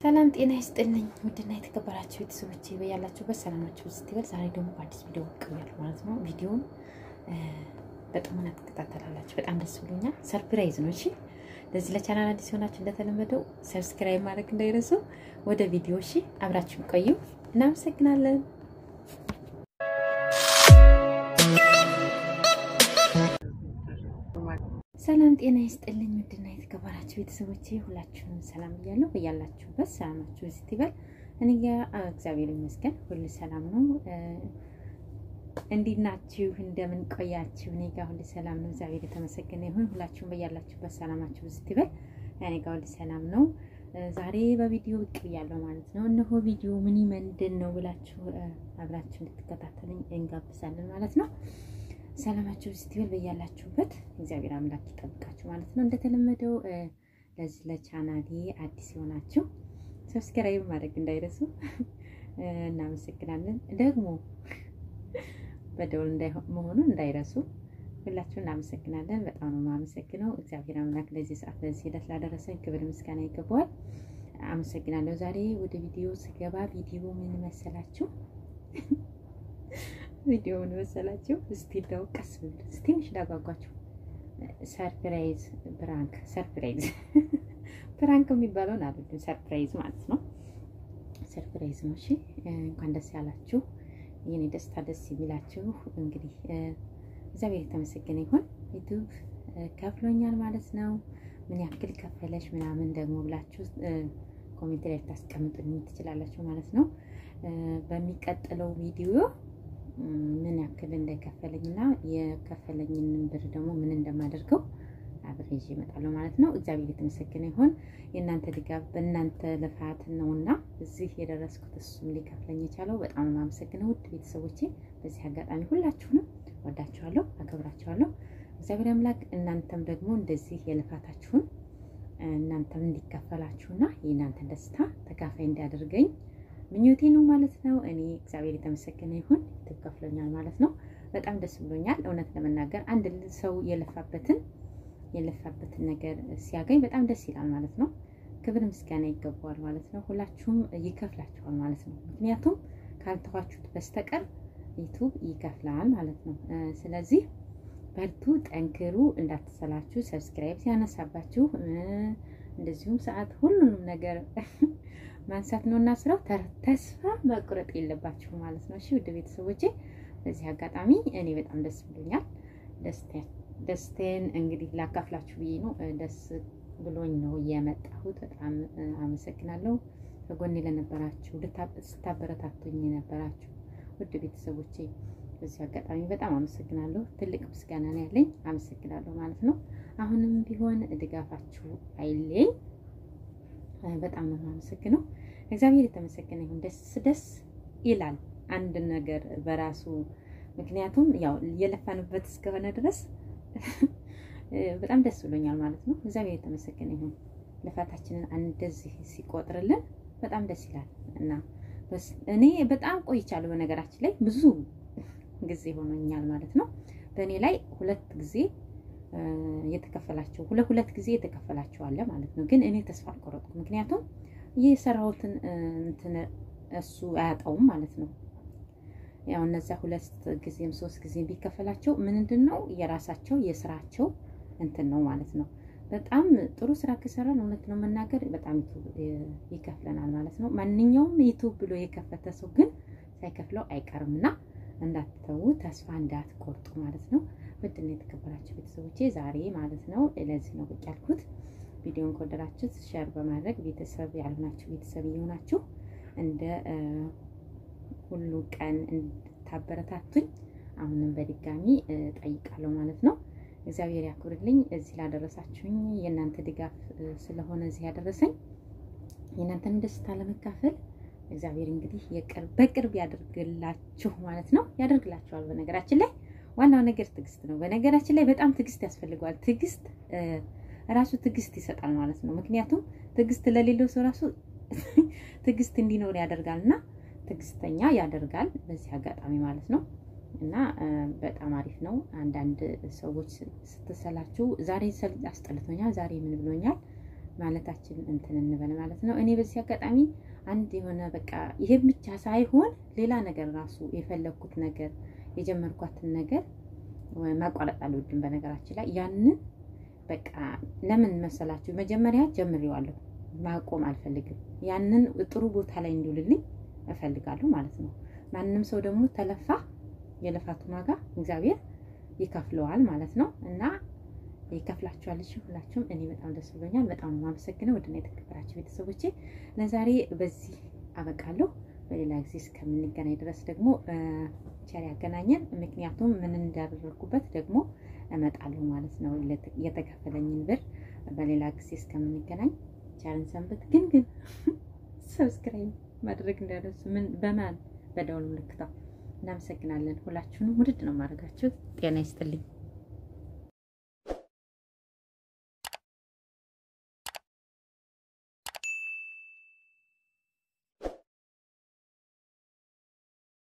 ሰላም ጤና ይስጥልኝ። ውድና የተከበራችሁ ቤተሰቦች በያላችሁበት ሰላማችሁ ስትበል፣ ዛሬ ደግሞ በአዲስ ቪዲዮ ቀርቤያለሁ ማለት ነው። ቪዲዮውን በጥሞና ትከታተላላችሁ። በጣም ደስ ብሎኛል። ሰርፕራይዝ ነው። እሺ፣ ለዚህ ለቻናል አዲስ የሆናችሁ እንደተለመደው ሰብስክራይብ ማድረግ እንዳይረሱ። ወደ ቪዲዮ እሺ፣ አብራችሁን ቆዩ። እናመሰግናለን። ሰላም ጤና ይስጥልኝ። ውድና የተከበራችሁ ቤተሰቦቼ ሁላችሁንም ሰላም እያለሁ በያላችሁበት ሰላማችሁ ስትበል፣ እኔ ጋ እግዚአብሔር ይመስገን ሁሉ ሰላም ነው። እንዴት ናችሁ? እንደምን ቆያችሁ? እኔ ጋ ሁሉ ሰላም ነው። እግዚአብሔር የተመሰገነ ይሁን። ሁላችሁም በያላችሁበት ሰላማችሁ ስትበል፣ እኔ ጋ ሁሉ ሰላም ነው። ዛሬ በቪዲዮ ብቅ ብያለሁ ማለት ነው። እነሆ ቪዲዮ ምን ምንድን ነው ብላችሁ አብራችሁ እንድትከታተሉኝ እንጋብዛለን ማለት ነው። ሰላማችሁ ስትበል በያላችሁበት እግዚአብሔር አምላክ ይጠብቃችሁ ማለት ነው። እንደተለመደው ለዚህ ለቻናሌ አዲስ የሆናችሁ ሰብስክራይብ ማድረግ እንዳይረሱ እናመሰግናለን። ደግሞ በደውል መሆኑን እንዳይረሱ ሁላችሁ እናመሰግናለን። በጣም ነው የማመሰግነው። እግዚአብሔር አምላክ ለዚህ ሰዓት ለዚህ ዕለት ላደረሰን ክብር ምስጋና ይገባዋል። አመሰግናለሁ። ዛሬ ወደ ቪዲዮ ስገባ ቪዲዮ ምን መሰላችሁ? ቪዲዮ ምን መሰላችሁ? እስቲ እንደው ቀስ ብሎ ትንሽ ዳጓጓችሁ። ሰርፕራይዝ ብራንክ፣ ሰርፕራይዝ ብራንክ የሚባለውን አይደለም፣ ሰርፕራይዝ ማለት ነው። ሰርፕራይዝ ነው። እሺ እንኳን ደስ ያላችሁ። የኔ ደስታ ደስ የሚላችሁ እንግዲህ እግዚአብሔር የተመሰገነ ይሁን። ዩቱብ ከፍሎኛል ማለት ነው። ምን ያክል ከፈለሽ ምናምን ደግሞ ብላችሁ ኮሜንት ላይ ታስቀምጡልኝ ትችላላችሁ ማለት ነው። በሚቀጥለው ቪዲዮ ምን ያክል እንደከፈለኝና የከፈለኝን ብር ደግሞ ምን እንደማደርገው አብሬ ይዤ እመጣለሁ ማለት ነው። እግዚአብሔር የተመሰገነ ይሁን። የእናንተ ድጋፍ በእናንተ ልፋት ነውና እዚህ የደረስኩት እሱም ሊከፍለኝ የቻለው በጣም የማመሰግነው ውድ ቤተሰቦቼ። በዚህ አጋጣሚ ሁላችሁንም ወዳችኋለሁ፣ አከብራችኋለሁ። እግዚአብሔር አምላክ እናንተም ደግሞ እንደዚህ የልፋታችሁን እናንተም እንዲከፈላችሁና የእናንተን ደስታ ተካፋይ እንዲያደርገኝ ምኞቴ ነው ማለት ነው። እኔ እግዚአብሔር የተመሰገነ ይሁን ዩቱብ ከፍሎኛል ማለት ነው። በጣም ደስ ብሎኛል። እውነት ለመናገር አንድ ሰው የለፋበትን የለፋበትን ነገር ሲያገኝ በጣም ደስ ይላል ማለት ነው። ክብር ምስጋና ይገባዋል ማለት ነው። ሁላችሁም ይከፍላችኋል ማለት ነው። ምክንያቱም ካልተዋችሁት በስተቀር ዩቱብ ይከፍላል ማለት ነው። ስለዚህ በርቱ፣ ጠንክሩ፣ እንዳትሰላችሁ። ሰብስክራይብ ሲያነሳባችሁ እንደዚሁም ሰዓት ሁሉንም ነገር ማንሳት ነው እና ስራው ተስፋ መቁረጥ የለባችሁ ማለት ነው። እሺ ውድ ቤተሰቦቼ በዚህ አጋጣሚ እኔ በጣም ደስ ብሎኛል። ደስቴን እንግዲህ ላካፍላችሁ ብዬ ነው። ደስ ብሎኝ ነው የመጣሁት። በጣም አመሰግናለሁ ከጎኔ ለነበራችሁ ስታበረታቱኝ የነበራችሁ ውድ ቤተሰቦቼ በዚህ አጋጣሚ በጣም አመሰግናለሁ። ትልቅ ምስጋና ነው ያለኝ። አመሰግናለሁ ማለት ነው። አሁንም ቢሆን ድጋፋችሁ አይለኝ። በጣም ነው የማመሰግነው። እግዚአብሔር የተመሰገነ ይሁን። ደስ ደስ ይላል አንድ ነገር በራሱ ምክንያቱም ያው የለፋንበት እስከሆነ ድረስ በጣም ደስ ብሎኛል ማለት ነው። እግዚአብሔር የተመሰገነ ይሁን። ልፋታችንን እንደዚህ ሲቆጥርልን በጣም ደስ ይላል እና እኔ በጣም ቆይቻለሁ። በነገራችን ላይ ብዙ ጊዜ ሆኖኛል ማለት ነው። በእኔ ላይ ሁለት ጊዜ የተከፈላቸው ሁለት ሁለት ጊዜ የተከፈላቸው አለ ማለት ነው። ግን እኔ ተስፋ አልቆረጥኩም። ምክንያቱም የሰራሁትን እንትን እሱ አያጣውም ማለት ነው። ያው እነዚያ ሁለት ጊዜም ሶስት ጊዜ ቢከፈላቸው ምንድን ነው የራሳቸው የስራቸው እንትን ነው ማለት ነው። በጣም ጥሩ ስራ ከሰራን እውነት ነው መናገር በጣም ይከፍለናል ማለት ነው። ማንኛውም ዩቱብ ብሎ የከፈተ ሰው ግን ሳይከፍለው አይቀርም እና እንዳትተዉ ተስፋ እንዳትቆርጡ ማለት ነው። ውድና የተከበራችሁ ቤተሰቦቼ ዛሬ ማለት ነው ለዚህ ነው ብቅ ያልኩት። ቪዲዮን ከወደዳችሁት ሼር በማድረግ ቤተሰብ ያልሆናችሁ ቤተሰብ እየሆናችሁ እንደ ሁሉ ቀን እንድታበረታቱኝ አሁንም በድጋሚ ጠይቃለሁ ማለት ነው። እግዚአብሔር ያክብርልኝ። እዚህ ላደረሳችሁኝ የእናንተ ድጋፍ ስለሆነ እዚህ ያደረሰኝ የእናንተን ደስታ ለመካፈል እግዚአብሔር እንግዲህ በቅርብ ያደርግላችሁ ማለት ነው። ያደርግላችኋል። በነገራችን ላይ ዋናው ነገር ትዕግስት ነው። በነገራችን ላይ በጣም ትዕግስት ያስፈልገዋል። ትዕግስት ራሱ ትዕግስት ይሰጣል ማለት ነው። ምክንያቱም ትዕግስት ለሌለው ሰው ራሱ ትዕግስት እንዲኖር ያደርጋል እና ትዕግስተኛ ያደርጋል በዚህ አጋጣሚ ማለት ነው። እና በጣም አሪፍ ነው። አንዳንድ ሰዎች ስትሰላችሁ ዛሬ አስጠልቶኛል፣ ዛሬ ምን ብሎኛል ማለታችን እንትን እንበል ማለት ነው። እኔ በዚህ አጋጣሚ አንድ የሆነ በቃ ይሄን ብቻ ሳይሆን ሌላ ነገር ራሱ የፈለግኩት ነገር የጀመርኳትን ነገር ማቋረጥ አልወድም። በነገራችን ላይ ያንን በቃ ለምን መሰላችሁ መጀመሪያ ጀምሬዋለሁ፣ ማቆም አልፈልግም። ያንን ጥሩ ቦታ ላይ እንዲውልልኝ እፈልጋለሁ ማለት ነው። ማንም ሰው ደግሞ ተለፋ የልፋቱን ዋጋ እግዚአብሔር ይከፍለዋል ማለት ነው እና ይከፍላችኋል። እሺ ሁላችሁም እኔ በጣም ደስ ብሎኛል። በጣም የማመሰግነው ውድና የተከበራችሁ ቤተሰቦቼ ለዛሬ በዚህ አበቃለሁ። በሌላ ጊዜ እስከምንገናኝ ድረስ ደግሞ ቸር ያገናኘን። ምክንያቱም ምን እንዳደረግኩበት ደግሞ እመጣለሁ ማለት ነው። የተከፈለኝን ብር በሌላ ጊዜ እስከምንገናኝ ቸርን ሰንበት። ግን ግን ሰብስክራይብ ማድረግ እንዳደረሱ ምን በማን በደውል ምልክታው እናመሰግናለን። ሁላችሁንም ውድድ ነው ማድረጋችሁ። ጤና ይስጥልኝ።